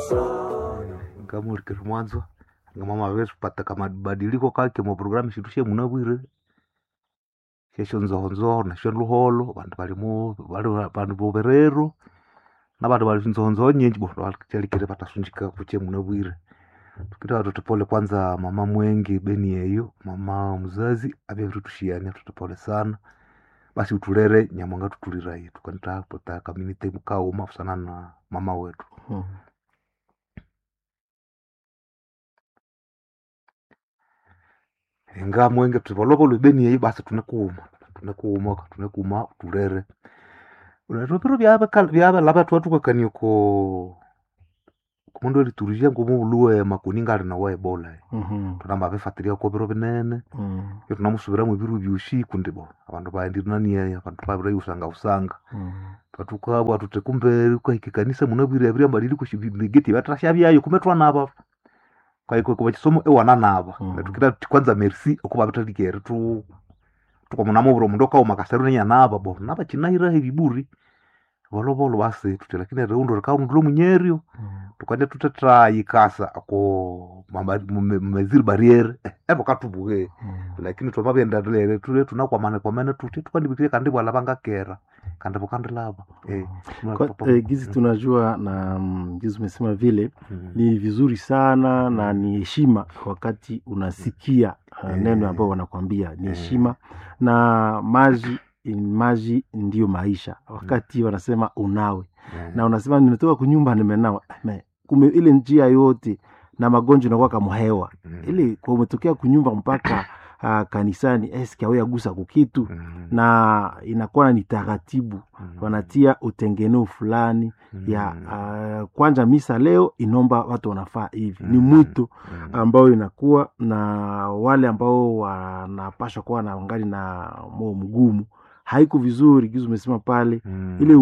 ngamurikire mwanzo ngamama vetu pataka mabadiliko kake mu programu shindu she munabwire shesho nzohonzoho nasho luholo vandu valimu vali vandu voverero na vandu vali nzohonzoho nyinji bo vachalikire vatasunjika kuche munabwire tukita watoto pole kwanza mama mwengi beni yeyo mama mzazi avye virutushiani watoto pole sana basi utulere nyamwanga tutuliraye tukanita pota community mukauma kusana na mama wetu Mm. inga mwenge tuvolovolo beni yeyo basi tunekuuma tunekuuma tunekuuma tulere unatopiro vyave vyave lava twatukakanie ko kumundu eliturishia ngumu uluwe makuninga ali nawa ebola Mhm. tunamba vifatiria ko viro vinene Mm. iyo tunamusuviramu viru vyusiku ndivo avandu vaendirinanie avandu vavira usanga usanga Mm. vatukabwa tute kumbe kwaike kanisa munavwire avira mbadili kushivigeti vatrasha vyayo kume twanava kwaiko kuva chisomo ewana nava Mhm. natukira ti kwanza merci okuva vitalikere tu tukamunamuvira mundu okauma kaseru nenyanava bo nava chinahira heviburi volovolo vasi tuti lakini reundo rikaundulo munyerio Mm. tukande tutetrayikasa ako mmeziri barriere evo katuvuke Mm. lakini twamavyendalele tule tunakwamane kwamene tuti tukandivitire kandi vala vangakera kandi vukandilava eh, Kwa, eh, gizi tunajua na mm, gizi umesema vile Mm. ni vizuri sana na ni heshima wakati unasikia uh, Eh. neno ambayo wanakwambia ni Eh. heshima na maji maji ndiyo maisha wakati wanasema unawe Eh, na unasema nimetoka kunyumba nimenawa Me, kume ile njia yote na magonjwa inakuwa kama hewa mm, ile kwa umetokea kunyumba mpaka uh, kanisani eske awe agusa kukitu mm, na inakuwa ni taratibu mm, wanatia utengeneo fulani mm, ya uh, kwanza misa leo inomba watu wanafaa hivi ni Mm. mwito mm, ambayo inakuwa na wale ambao wanapashwa kuwa na ngali na moyo mgumu haiko vizuri kizu umesema pale mm, ile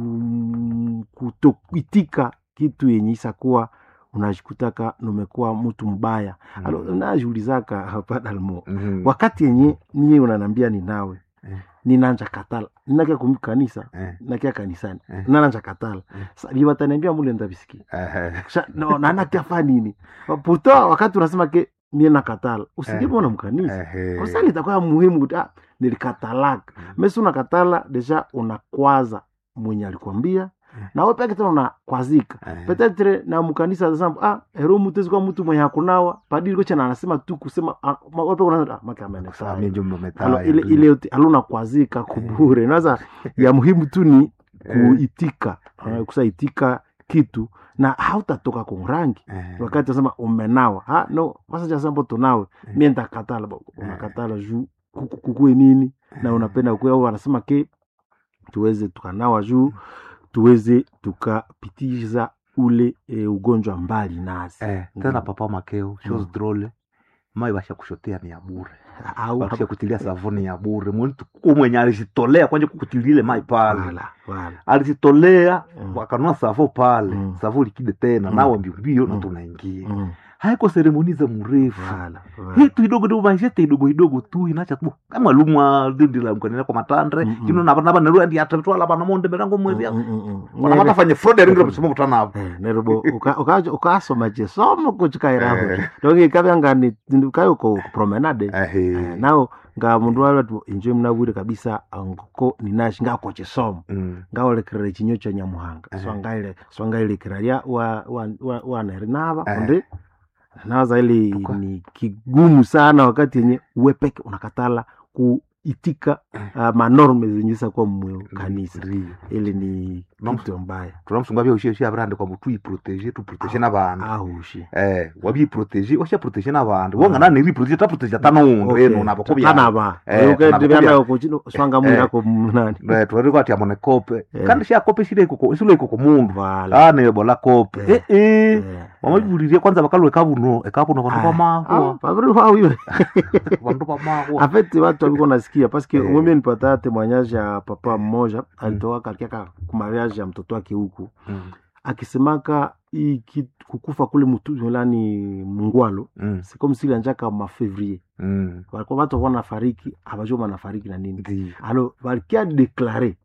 um, kutoitika kitu yenye isa kuwa unajikutaka numekuwa mtu mbaya mm, alo najiulizaka hapa dalmo mm, wakati yenye niye unanambia ni nawe Eh. ninanja katala ninakia kumi kanisa eh, nakia kanisani Eh. nananja katala Eh. Sa- liwataniambia mule ndabisikia eh, Sha- no, nanakiafa nini puto wakati unasema ke mie nakatala usijemona mkanisa eh, kosali itakuwa muhimu kuti ah, nilikatalaka Mm. mesi unakatala deja unakwaza mwenye alikwambia Mm. nawe peke tena unakwazika eh, petetre na mkanisa zasema ah ero mutezi kwa mtu mwenye hakunawa padiri kocha na anasema tu kusema ah, ma- wape kuna ah, maka kusami amenefaa njo Alo, mmetaya ile ile yote aluna kwazika kubure naza ya muhimu tu ni kuitika Eh. uh, kusaitika kitu na hautatoka kumrangi eh, wakati nasema umenawa ha no basa cha sambo tunawe Eh. mie ntakatala ba- unakatala juu kuku- kukue nini na unapenda kue au wanasema ke tuweze tukanawa juu tuweze tukapitiza ule e, ugonjwa mbali nasi eh, tena papa makeo shows Mm. drole mai basha kushotea ni ya bure au basha kutilia savuni ya bure muntu umwenye alizitolea kwanje kukutilia ile mai pale wala wala alizitolea Mm. wakanua savo pale Mm. savo likide tena Mm. nawe mbiombio Mm. na tunaingia Mm, haiko seremoni za mrefu wala wala. hitu idogo tu maishete idogo idogo tu inacha tu kama lumwa dindi la mkanina kwa matandre Mm, mm. kino naba naba neru andi atatwala bana monde berango mwezi Mm, mm, mm, mm. wana mata fanye fraud ringira msimo mutanapo Eh, nerubo uka- uka- ukasoma chesomo kuchikairaho Eh. donge kavyangani kayo ko promenade Eh, ehe nao nga mundu watu inje mnawire kabisa ngoko ninashi ngako chesomo Mm. ngaolekerera chinyo cha nyamuhanga Eh. swangaile swangailekera lya wa wa wa, wa nava Eh. onde nawaza ili Kwa- ni kigumu sana wakati yenye uwepeke unakatala kuitika uh, manorme zenye kwa mwe kanisa Ndiyo. ili ni Mam- kitu mbaya turamusunga byo ushye abrande kwa mutu iprotege tu protege n'abantu ahushi eh wabi protege osha protege n'abantu wonga nani ri protege ta protege tanundu eno nabo kubya tanaba Eh, ukendivanda nabakubya. kuchino swanga mwini Eh. ako mnani eh twari kwati amone kope Eh. kandi sha kope shire kuko isule kuko mundu vala ah ne bola kope eh Eh. eh Eh. wamaburirie kwanza bakalwe kabuno ekabuno bantu Ah, bamahwa ah, paviri wawiwe bantu bamahwa afeti watu waviko nasikia paske Eh. umeme nipata temoignage ya papa mmoja alitoka katika kumariage ya mtoto wake huku Mm, akisemaka hii kitu- kukufa kule mutulani mungwalo mm, sikomsili anjaka mafevrier mm. walikuwa watu wana fariki abajua wanafariki na nini Ndiyo. alo walikia deklare Mm.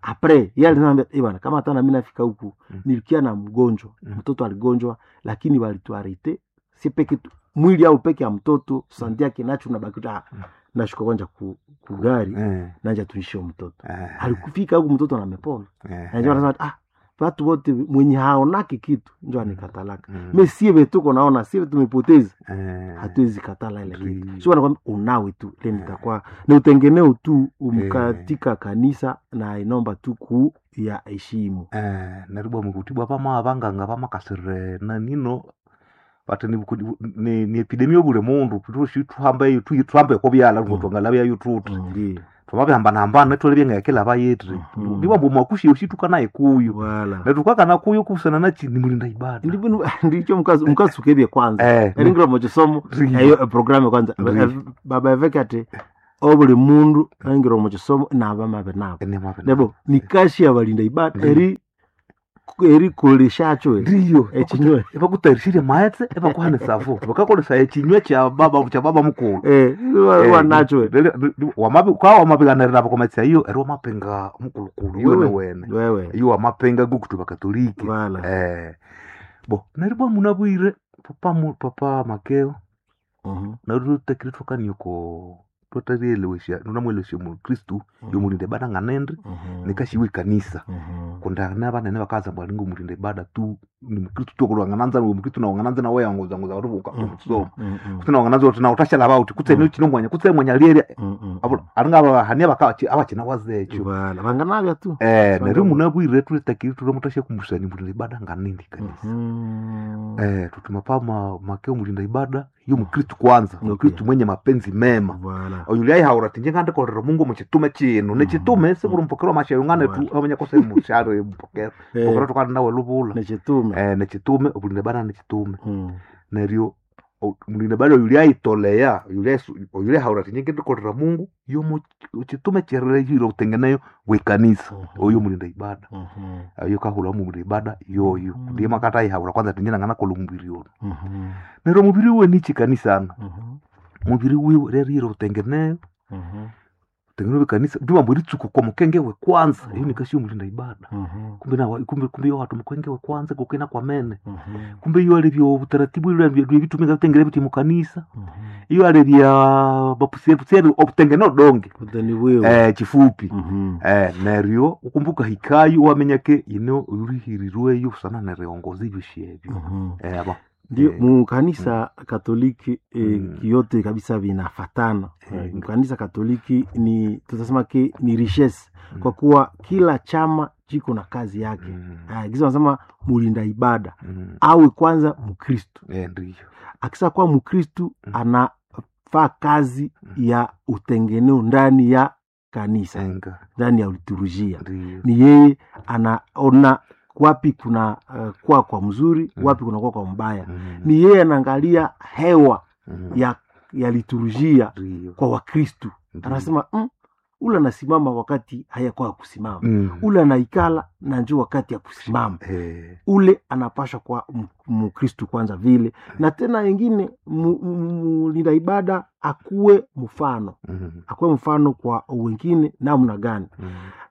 apres ye alisema "Eh bwana kama hata nami nafika huku Mm. nilikia na mgonjwa Mm. mtoto aligonjwa lakini walituarete si peke tu mwili au peke ya mtoto sandi yake nacho nabakuta Mm. nashuka kwanja ku, ku gari Eh, nanja tuishie mtoto eh, alikufika huku mtoto namepona eh, najua anasema ah watu wote mwenye haonaki kitu njo anikatalaka mm, me sieve tuko naona sieve tumepoteza eh, hatuwezi katala ile Ndi- kitu sio nakwambia unawe tu ile nitakuwa ni utengeneo tu umkatika kanisa na inomba tu ku ya heshimu eh, naribwa mukutibwa pama abanganga pamakasire nanino pati ni, ni, ni epidemia obule mundu tushi tuhambe tu- tuhambe ko byala Mm. ngotwangala bya tuti ndi twamabihambana netole byengekela bayetri Mhm. ndibambo mwakushi ushituka naye kuyu wala netukakana kuyu kusana nachi ni mulinda ibada ndibino ndicho mkazi mkasukebye kwanza Eh, eringiro mochisomo Ndiyo. eyo programu kwanza Ndiyo. Eh, baba eveke ati obuli mundu eringiro mochisomo naba mabe nabo ene mabe nebo nikashi abalinda ibada Ndiyo. eri eri koleshacho ndiyo echinywe evakutarishire maetse evakuhanisa vo vakakolesa echinywe cha baba cha baba mukulu eh wanacho kwa wamapiganirira vakometsa iyo eri wamapenga mukulukulu iwene Wewe. wene wewe iyo wamapenga gukuti vakatoliki wala eh bo neribwa munabwire papa mu- papa makeo Mhm, nari tutekire twakanioko twatarielewesha nunamwelewesha mukristu mhm, yomulinda ibada nganende mhm, nikashiwa ikanisa mhm, kundana banene bakaza bwalinga umulinda ibada tu ni mukristu tokulwangananza ni mukristu nawangananza nawe yanguza-nguza wari ukamusoma mhm, mhm, kuti nawangananza kuti nautashala bauti kutse Mm. ni chino mwanya kutse mwanya lieri mhm, abo aringa abahani abaka abachina wazecho wala vanganavya tu eh Shanga neri bo- munabwire tulitakiri tule mutashe kumbusani mulinda ibada nganindi kanisa Mhm, eh tutuma pama makeo mulinda ibada yo mukristu kwanza Okay. mukristu mwenye mapenzi mema wala oyuli aihaura tinje ngandikolera mungu muchitume chino nechitume sikuri mpokero mashayo ngane tu Right. amenya kose mushare mpokero mpokero tukandi nawe luvula nechitume eh nechitume obulinda bana nechitume Mhm, neryo o- mulinda bana oyuli aitoleya oyuli aisu- oyuli aihaura tinje ngandikolera mungu yo mu- chitume cherere yiro utengeneyo gwikanisa Mhm. oyo mulinda ibada mhm, ayo kahula mulinda ibada yoyo Mhm. ndiye makata aihaura kwanza tinje nangana kola mubiri ono mhm, neryo mubiri wiwe nichi kanisana mhm, mubiri wiwe rero yiro utengeneyo mhm, tengeneo kanisa ndivambo ritsuku kwa mukengewe kwanza Mhm. iyo nikasiyo mulinda ibada mhm, kumbe na kumbe kumbe yo watu mukengewe kwanza kukena kwa mene mhm, kumbe iyo alivyo utaratibu ile vya vitumika vitengele viti mukanisa mhm. iyo alivya bapusieri obutengeneo donge Kutani wewe eh chifupi Mhm, eh neryo ukumbuka hikayo wamenyake ino ulihirirweyo sana neriongozi vyoshyevyo mhm. eh aba ndio Eh, mukanisa katoliki eh, Mm. yote kabisa vinafatana Eh. eh, mkanisa katoliki ni tutasema ke ni richesse Mm. kwa kuwa kila chama chiko na kazi yake mm, Ah, kisa wanasema mulinda ibada mm, awe kwanza mkristu eh ndiyo akisa kuwa mkristu Mm. anafaa kazi Mm. ya utengeneo ndani ya kanisa enga ndani ya liturujia ndiyo ni yeye anaona wapi kuna uh, kwa kwa mzuri Mm. wapi kuna kwa kwa mbaya Mm, ni yeye anaangalia hewa mm, ya ya liturujia ndiyo kwa wakristu ndiyo. anasema mm, ule anasimama wakati hayakuwa ya kusimama Mm, ule anaikala na njo wakati ya kusimama eh, ule anapasha kwa m- mkristu kwanza vile na tena wengine mu- mu- mlinda ibada akuwe mfano mm, akuwe mfano kwa wengine namna gani mm,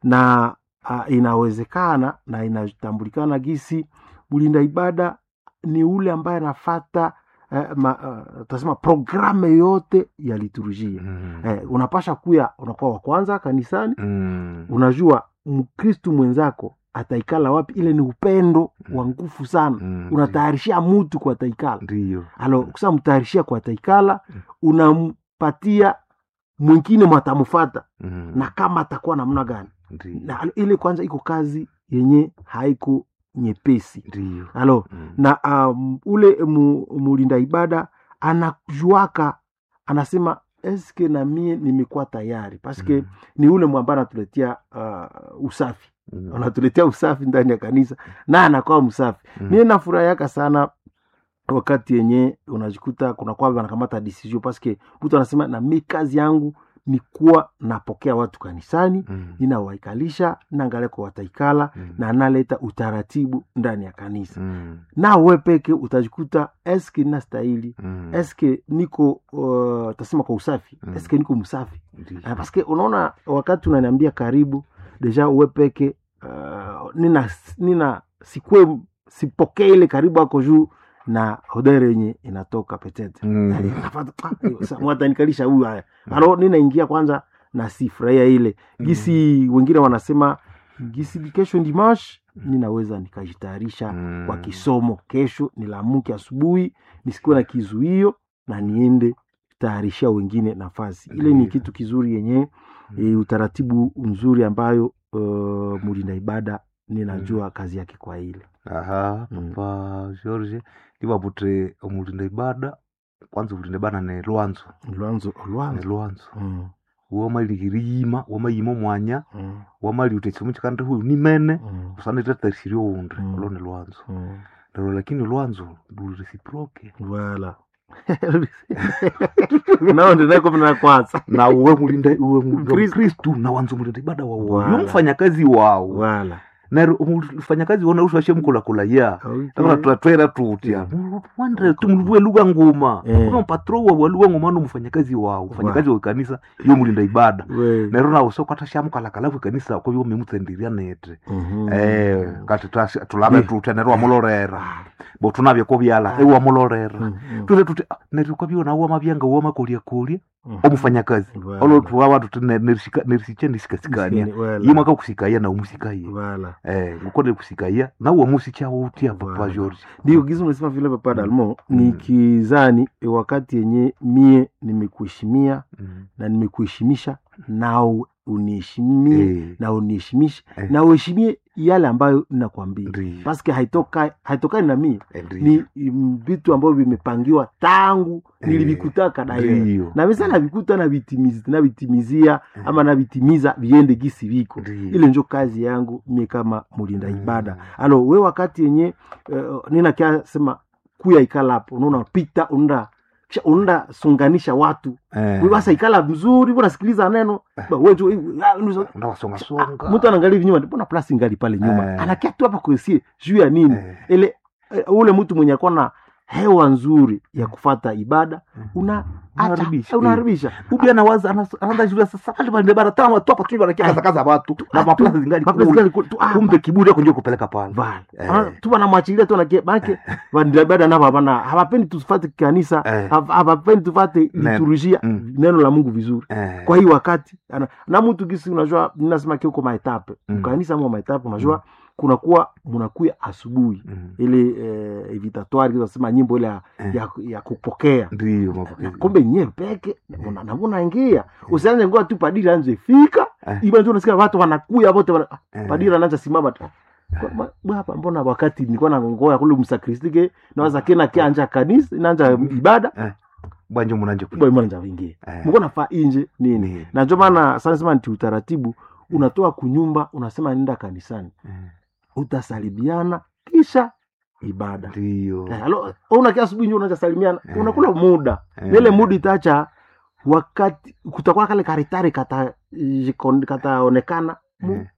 na uh, inawezekana na inatambulikana gisi mlinda ibada ni ule ambaye anafata uh, ma, uh, tasema programe yote ya liturujia mm, eh, unapasha kuya unakuwa wa kwanza kanisani mm, unajua mkristu mwenzako ataikala wapi ile ni upendo wa nguvu sana mm, unatayarishia mutu kwa taikala ndiyo alo kusa mtayarishia kwa taikala Mm. unampatia mwingine mwatamufata mm, na kama atakuwa namna gani ndiyo na ile kwanza iko kazi yenye haiko nyepesi ndiyo alo Mm, na um, ule mu, mulinda ibada anajuaka anasema eske na mie nimekuwa tayari paske mm, ni ule mwamba anatuletea uh, usafi mm, anatuletea usafi ndani ya kanisa na anakuwa msafi mm, mie nafurahiaka sana wakati yenye unajikuta kuna kwamba anakamata decision paske mtu anasema na mi kazi yangu ni kuwa napokea watu kanisani mm, ninawaikalisha naangalia kwa wataikala mm, na analeta utaratibu ndani ya kanisa mm, na we peke utajikuta eske nastahili mm, eske niko uh, tasema kwa usafi Mm. eske niko msafi ndiyo. Ah, paske unaona wakati unaniambia karibu deja uwe peke uh, nina nina sikue sipokee ile karibu ako juu na hodere yenye inatoka petete Mm. mwatanikalisha huyu haya alo ninaingia kwanza na sifurahia ile gisi wengine wanasema gisi kesho dimash ninaweza nikajitayarisha Mm. kwa kisomo kesho nilamuke asubuhi nisikuwe na kizuio na niende tayarishia wengine nafasi ile ni Ndiyo. kitu kizuri yenye e, utaratibu mzuri ambayo uh, mulinda ibada ninajua kazi yake kwa ile aha Mm. papa george ivavutre omulinda ibada kwanza omulinda ibada ne lwanzo lwanzo ne lwanzo lwanzo mm, womalihiriyima wamayima omwanya mm, wamali utetsimu chikandi huyu nimene mm, usana itatarisirie oundi Mm. olo ni lwanzo mm. lero lakini lwanzo lurisiproke Voilà. nao ndinakomna kwanza na uwe mulinda uwe Kristu. mkristu na wanza mulinda ibada wawo Wala. yo mfanyakazi wawo wala nero mfanyakazi wona uswashe mkulakula Okay. twatwera tutya wandre tumuluvue lugha nguma Eh. kuna mpatro wa lugha nguma no mfanyakazi wao mfanyakazi wa kanisa yo mulinda ibada We. nero nawo sokwata shamukalakalavu kanisa kwa byo memutsendiria nete Mhm. eh kati twasi- tulave Eh. tutya nero wamulorera bo tunavye ko byala ewa mulorera Mhm. tule tuti ah, nero kwa byo nawo mabyanga wo makolia kolia Mhm. omufanyakazi Wala. olo tuwa watu tune nerisiche nisikasikania Wala. yimwe akakusikaya na umusikaye Wala. eh ukone kusikaya na uwo musichawo utya papa Wala. George ndio gizi umesema vile papa dalmo ni kizani e, wakati yenye mie nimekuheshimia Mm. na nimekuheshimisha nao uniheshimie Eh, na uniheshimishe Eh. na uheshimie yale ambayo ninakwambia ndiyo, paske haitoka haitokani na mie eh, ndiyo, ni mm, vitu ambavyo vimepangiwa tangu Eh, nilivikutaka na yeye ndiyo, na misa navikuta navitimiz- navitimizia ama navitimiza viende gisi viko ndiyo. ile njo kazi yangu mie kama mulinda Mm. ibada alo we wakati yenye uh, ninakia sema kuya ikala hapo unaona pita unaenda kisha unaenda sunganisha watu Eh, we basa ikala mzuri unasikiliza neno Ba, we tu- ah, unuzo- ndawasongasonga. mtu anaangalia hivi nyuma mbona plasi ngali pale nyuma Eh. anakia tu hapa kuesie juu ya nini Eh, ile eh, ule mtu mwenye akuwa na hewa nzuri ya kufata ibada una Unaharibisha. unaharibisha ubi anawaza anas- anaanza shule sasa pale pale bara tama tu hapa tu banakia kaza watu na maplasi zingali Mapenzi kule. gani ku- tu- ah, kumbe kiburi yako ndio kupeleka pale Vale. Eh. Ana- tu wanamwachilia tu nakie manake vandiabada navo havana hawapendi tufate kanisa Eh. hav- hawapendi tufate Neno. liturujia Mm. neno la mungu vizuri Eh, kwa hii wakati ana, na mtu gisi unajua ninasema kiuko maetape Mm. mkanisa ama maetape unajua kunakuwa munakuya asubuhi mm, ile eh, evitatoire nasema nyimbo ile ya, Eh. ya, ya kupokea ndiyo mapokezi. kumbe nye peke una- na unaingia usianze ngoa tu padiri anze fika Eh. iba ndio unasikia watu wanakuya wote wana, Eh. padiri anaanza simama tu Kwa- ma- bwa hapa mbona wakati nilikuwa na ngoya kule msakristike nawaza kena kianja kanisa inaanja ibada bwanje munanje bwa mbona nja wingie Eh. mko nafaa inje nini Ni- na ndio maana sana sema nti utaratibu unatoa kunyumba unasema nenda kanisani eh, utasalibiana kisha ibada ndiyo Eh, alo una kia asubuhi ndio unaanza salimiana Eh. unakula muda Eh. na ile muda itacha wakati kutakuwa kale karitari kata jikon- kataonekana mu, Eh,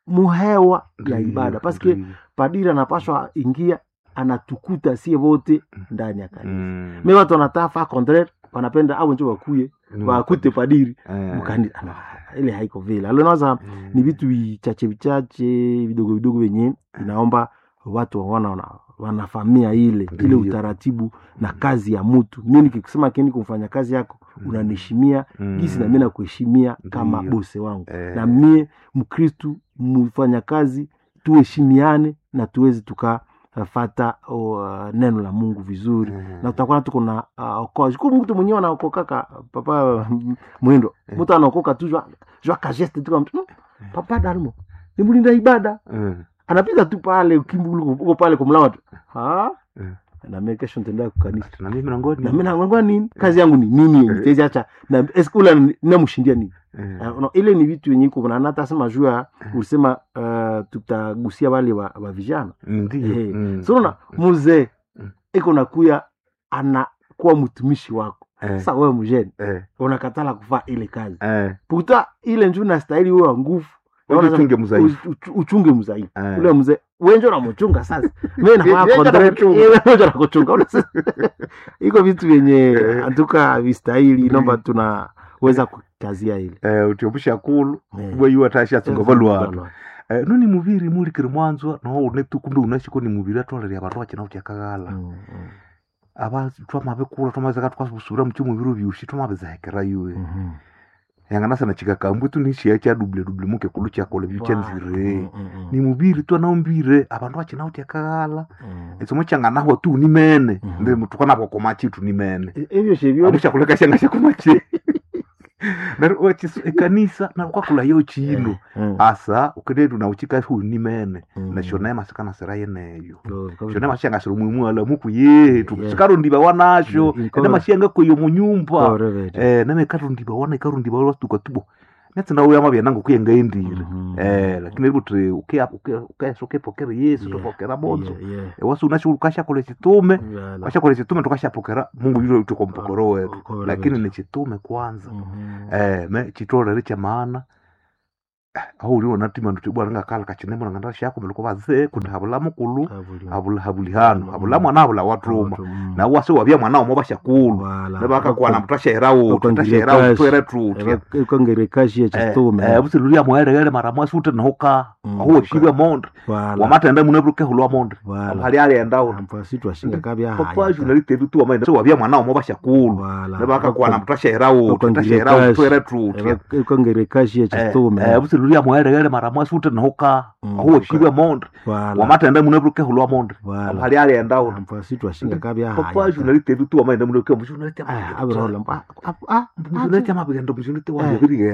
muhewa ya ndiyo, ibada paske ndiyo. padiri anapashwa ingia anatukuta sie wote ndani ya kanisa Mm, me watu wanatafa contraire wanapenda au njo wakuye ni wakute padiri Eh, mukani ana- ile haiko vile alonaza eh, ni vitu vichache vichache vidogo vidogo venye inaomba watu wana, wana, wanafamia ile ile Ndiyo. utaratibu na kazi ya mtu mi nikisema keni kumfanya kazi yako Mm. unaniheshimia mm, gisi na mi nakuheshimia kama Ndiyo. bose wangu eh, na mie mkristu mfanya kazi tuheshimiane na tuweze tukafata uh, neno la mungu vizuri eh, na tutakuwa tuko na uh, okoa siku mtu mwenyewe anaokokaka papa mm, mwindo Eh. mtu anaokoka tu jwa jwa kageste tu kama mtu, "Mm, papa dalmo ni mlinda ibada eh, anapita tu pale ukimbulu uko pale kumlawa tu ha Eh. na mimi kesho nitaenda kukanisa na mimi nangoni na mimi naangwa nini kazi yangu ni nini Eh. nitezi acha na eske ule namshindia nini Eh, Uh, no, ile ni vitu yenye iko na hata sema juu ya ulisema uh, tutagusia wale wa, wa vijana ndiyo Eh, mm, so unaona mzee Mm. iko nakuya anakuwa mtumishi wako eh, sasa wewe mjeni eh, unakatala kufaa ile kazi eh, puta ile njuu nastahili wewe wa nguvu Uje uchunge mzaifu. Uch- uch- uchunge mzaifu Eh. ule mzee wenjo namuchunga sasa mi Yeye anakuchunga. nakuchunga iko vitu vyenye Eh. antuka vistahili Ndiyo. nomba tuna weza kukazia ile eh, uti omushakulu Eh. bweyu atashatsunga balwana Balwana. eh, noni muviri mulikiri mwanzwa noho unetu kumbe unashiko ni muviri atwalere abandu bakina utyakaghala Mm, mm, aba twamabikula twamazeka twasubira muchimuviri vyushi twamabizahekera yuwe mhm. yanganasana chikakambu tu nishiya cha dubule dubule muke kulu chakola vyuchanzire Mm, mm, mm. ni muviri twanaumbire abandu bakina utyakaghala Mm. etsomo changanahwa tu nimene Mhm. ndi mutukanapo komachitu nimene E- ebyo shebyo amushakuleka shanga shakomachi nari ekanisa nakwakula yo chino Mm. asa ukenetu nauchika hu nimene Mm. na shona masikana sera yeneyo Oh, kabisa. shona mashanga siri mwimwala muku yetu Yeah. sikarundiba wanasho Mm, ene mashanga koyo munyumba Correct. eh name karundiba wana ikarundiba watuka tubo netsinda uya mabya nangu kuyengaendire Mhm. eh lakini kuti uke uke uke uke pokera yesu Yeah. tupokera bonzo Yeah, yeah. wasi unasho ukashakole chitume Voilà. washakole chitume tukashapokera mungu yule tuko mpokoro wetu Correct. lakini ni chitume kwanza Mhm. eh me chitolere cha maana aho uliwo natima nduti bwana ngakala kachinemo nganda shako meluko baze kuti habula mukulu Habuli- habula habuli hano Mm. habula mwana habula watuma Watu, mm. na wase wabya mwana omo bashakulu Voilà. nebaka kwana mutashera wo Bakwangiria tutashera wo kashi. twere tutya Eba- ikongere kashi ya chitume. eh busilulia mwaere mara mwasi ute nahoka Mm. aho shibwe monde Voilà. wamatenda munebuke hulwa monde Voilà. hali ali endao Ampa situ ashinga kabya papa haya. journalist tu amaenda so wabya mwana omo bashakulu Voilà. nebaka kwana mutashera wo Bakwangiria tutashera wo kashi. twere tutya Eba- ikongere kashi ya chitume. eh busilulia mwaere mara mwasi ute nahoka Mm. aho shibwe monde Voilà. wamatenda munebuke hulwa monde Voilà. hali ali endao Ampa situ ashinga kabya papa haya. journalist tu amaenda munebuke journalist Ah, abro la- ah, ah, ah, journalist amabigenda journalist wa Eh. bibiri